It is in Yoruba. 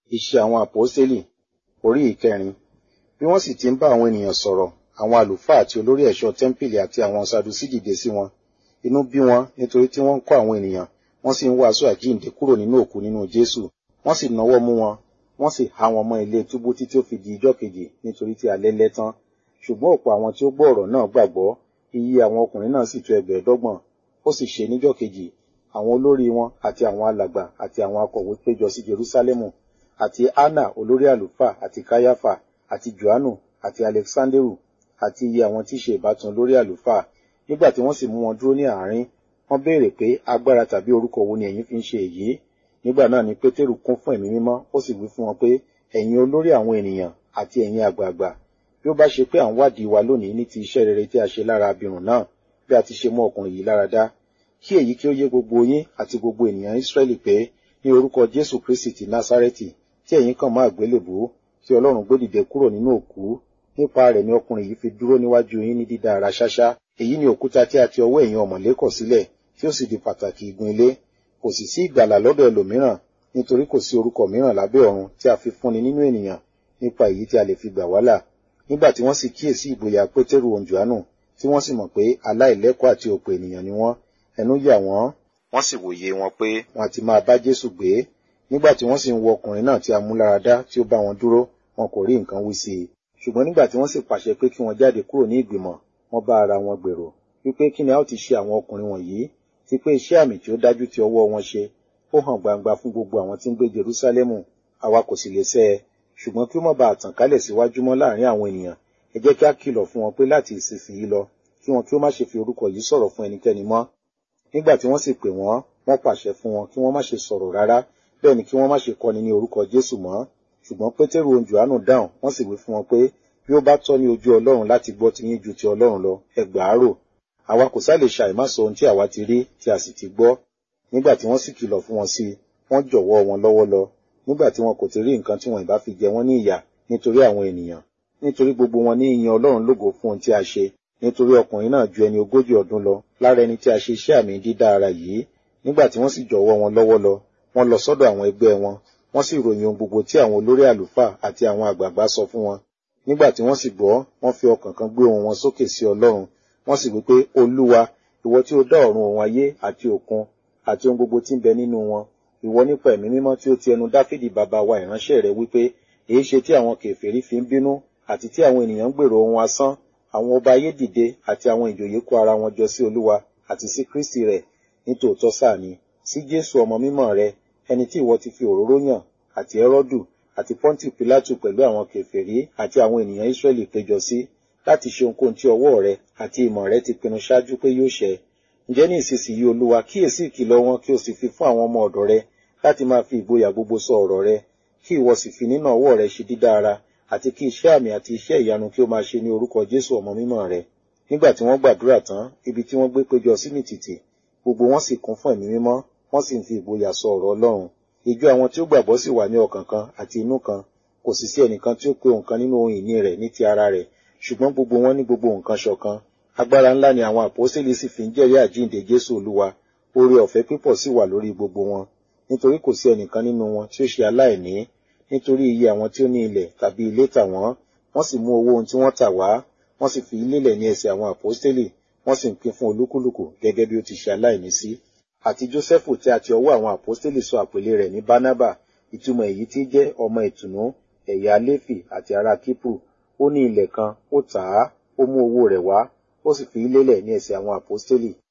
Iṣẹ́ àwọn àpọ́stélì orí ìkẹrin. Bí wọ́n sì ti ń bá àwọn ènìyàn sọ̀rọ̀, àwọn àlùfáà àti olórí ẹ̀ṣọ́ tẹ́ḿpìlì àti àwọn Sadusí dìde sí wọn. Inú bí wọn nítorí tí wọ́n ń kọ́ àwọn ènìyàn, wọ́n sì ń wàásù àjíǹde kúrò nínú òkú nínú Jésù. Wọ́n sì nawọ́ mú wọn, wọ́n sì há wọn mọ́ ilé túbú títí ó fi di ijọ́ kejì nítorí tí alẹ́ lẹ́ tán. Ṣùgbọ́n ọ̀pọ̀ àwọn tí ó gbọ́ ọ̀rọ̀ náà gbàgbọ́, iye àwọn ọkùnrin náà sì tó ẹgbẹ̀ẹ́dọ́gbọ̀n. Ó sì ṣe níjọ́ kejì, àwọn olórí wọn àti àwọn alàgbà àti àwọn akọ̀wé péjọ sí Jerúsálẹ́mù, àti Anna olórí àlùfáà àti Káyáfà àti Jòhánù àti Alexanderu àti iye àwọn tí í ṣe ìbátan olórí àlùfáà. Nígbà tí wọ́n sì mú wọn dúró ní àárín, wọ́n béèrè pé agbára tàbí orúkọ wo ni ẹ̀yin fi ń ṣe èyí? Nígbà náà ni Pétérù kún fún ẹ̀mí mímọ́, ó sì wí fún wọn pé, ẹ̀yin olórí àwọn ènìyàn àti ẹ̀yin àgbààgbà, bí ó bá ṣe pé à ń wádìí wa lónìí ní ti iṣẹ́ rere tí a ṣe lára abirùn náà, bí a ti ṣe mú ọkùnrin yìí lára dá, kí èyí kí ó yé gbogbo yín àti gbogbo ènìyàn Ísírẹ́lì pé ní orúkọ Jésù Kristi ti Násárẹ́tì tí ẹ̀yin kàn mọ́ àgbélébùú tí Ọlọ́run gbé dìde kúrò nínú òkú nípa rẹ̀ ni ọkùnrin yìí fi dúró níwájú yín ní dídá ara ṣáṣá èyí ni òkúta tí a ti ọwọ́ ẹ̀yin ọ̀mọ̀lé kọ̀ sílẹ̀ tí ó sì di pàtàkì igun ilé kò sì sí ìgbàlà lọ́dọ̀ ẹlòmíràn nítorí kò sí orúkọ mìíràn lábẹ́ ọ̀run tí a fi fúnni nínú ènìyàn nípa èyí tí a lè fi gbà wá là nígbà tí wọ́n sì kíyèsí ìgboyà Pétérù òun Jòhánù tí wọ́n sì mọ̀ pé aláìlẹ́kọ̀ọ́ àti òpè ènìyàn ni wọ́n ẹnu yà wọ́n wọ́n sì wòye wọn pé wọn àti máa bá Jésù gbé nígbà tí wọ́n sì ń wo ọkùnrin náà tí a mú lára dá tí ó bá wọn dúró wọn kò rí nǹkan wí sí i ṣùgbọ́n nígbà tí wọ́n sì pàṣẹ pé kí wọ́n jáde kúrò ní ìgbìmọ̀ wọ́n bá ara wọn gbèrò wípé kí ni a ó ti ṣe àwọn ọkùnrin wọ̀nyí ti pé iṣẹ́ àmì tí ó dájú tí ọwọ́ wọn ṣe ó hàn gbangba fún gbogbo àwọn tí ń gbé Jerúsálẹ́mù àwa kò sì lè sẹ́ ẹ ṣùgbọ́n kí ó má bàa tàn kálẹ̀ síwájú mọ́ láàrin àwọn ènìyàn ẹ jẹ́ kí a kìlọ̀ fún wọn pé láti ìsinsìnyí lọ kí wọn kí ó má ṣe fi orúkọ yìí sọ̀rọ̀ fún ẹnikẹ́ni mọ́ nígbà tí wọ́n sì pè wọ́n wọ́n pàṣẹ fún wọn kí wọ́n má ṣe sọ̀rọ̀ rárá bẹ́ẹ̀ ni kí wọ́n má ṣe kọ́ni ní orúkọ Jésù mọ́ ṣùgbọ́n Pétérù ohun Jòhánù dáhùn wọ́n sì wí fún wọn pé bí ó bá tọ́ ní ojú Ọlọ́run láti gbọ́ ti yín ju ti Ọlọ́run lọ ẹ gbà á rò àwa kò sá lè ṣàìmá sọ ohun tí àwa ti rí tí a sì ti gbọ́ nígbà tí wọ́n sì kìlọ̀ fún wọn sí wọ́n jọ̀wọ́ wọn lọ́wọ́ lọ nígbà tí wọn kò ti rí nǹkan tí wọn ìbá fi jẹ wọ́n ní ìyà nítorí àwọn ènìyàn nítorí gbogbo wọn ní ìyìn Ọlọ́run lógo fún ohun tí a ṣe nítorí ọkùnrin náà ju ẹni ogójì ọdún lọ lára ẹni tí a ṣe iṣẹ́ àmì dídá ara yìí nígbà tí wọ́n sì jọ̀wọ́ wọn lọ́wọ́ lọ wọ́n lọ sọ́dọ̀ àwọn ẹgbẹ́ wọn wọ́n sì ròyìn ohun gbogbo tí àwọn olórí àlùfáà àti àwọn àgbààgbà sọ fún wọn nígbà tí wọ́n sì gbọ́ wọ́n fi ọkàn kan gbé ohùn wọn sókè sí Ọlọ́run wọ́n sì wí pé Olúwa ìwọ tí ó dá ọ̀run òun ayé àti òkun àti ohun gbogbo tí ń bẹ nínú wọn ìwọ nípa ẹ̀mí mímọ́ tí ó ti ẹnu Dáfídì bàbá wa ìránṣẹ́ rẹ̀ wípé èé ṣe tí àwọn kèfèrí fi ń bínú àti tí àwọn ènìyàn ń gbèrò ohun asán àwọn ọba ayé dìde àti àwọn ìjòyè kó ara wọn jọ sí Olúwa àti sí Kristi rẹ̀ nítòótọ́ sáà ni sí Jésù ọmọ mímọ́ rẹ̀ ẹni tí ìwọ ti fi òróró yàn àti Hẹ́rọ́dù àti Pọ́ńtì Pílátù pẹ̀lú àwọn kèfèrí àti àwọn ènìyàn Ísírẹ́lì péjọ sí láti ṣe ohunkóhun tí ọwọ́ rẹ àti ìmọ̀ rẹ ti pinnu ṣáájú pé yóò ṣẹ ǹjẹ́ ní ìsinsìnyí Olúwa kíyèsí ìkìlọ̀ wọn kí o sì fi fún àwọn ọmọ ọ̀dọ̀ rẹ láti máa fi ìgboyà gbogbo sọ ọ̀rọ̀ rẹ kí ìwọ sì fi nínà ọwọ́ rẹ ṣe dídá ara àti kí iṣẹ́ àmì àti iṣẹ́ ìyanu kí ó máa ṣe ní orúkọ Jésù ọmọ mímọ́ rẹ nígbà tí wọ́n gbàdúrà tán ibi tí wọ́n gbé péjọ sí nìtìtì gbogbo wọn sì kún fún ẹ̀mí mímọ́ wọ́n sì ń fi ìgboyà sọ ọ̀rọ̀ Ọlọ́run ìjọ àwọn tí ó gbàgbọ́ sì wà ní ọkàn kan àti inú kan kò sì sí ẹnìkan tí ó pe òǹkan nínú ohun ìní rẹ̀ ní ti ara rẹ̀ ṣùgbọ́n gbogbo wọn ní gbogbo nǹkan ṣọ̀kan agbára ńlá ni àwọn àpọ́sítélì sì fi ń jẹ́rìí àjíǹde Jésù Olúwa oore ọ̀fẹ́ pípọ̀ sì wà lórí gbogbo wọn nítorí kò sí ẹnìkan nínú wọn tí ó ṣe aláìní nítorí iye àwọn tí ó ní ilẹ̀ tàbí ilé tà wọ́n wọ́n sì mú owó ohun tí wọ́n tà wá wọ́n sì fi lélẹ̀ ní ẹsẹ̀ àwọn àpọ́sítélì wọ́n sì ń pín fún olúkúlùkù gẹ́gẹ́ bí ó ti ṣe aláìní sí àti Jósẹ́fù tí a ti ọwọ́ àwọn àpọ́sítélì sọ àpèlé rẹ̀ ní Bánábà ìtumọ̀ èyí tí jẹ́ ọmọ ìtùnú ẹ̀yà Léfì àti ará Kípù ó ní ilẹ̀ kan ó tà á ó mú owó rẹ̀ wá ó sì fi lélẹ̀ ní ẹsẹ̀ àwọn àpọ́sítélì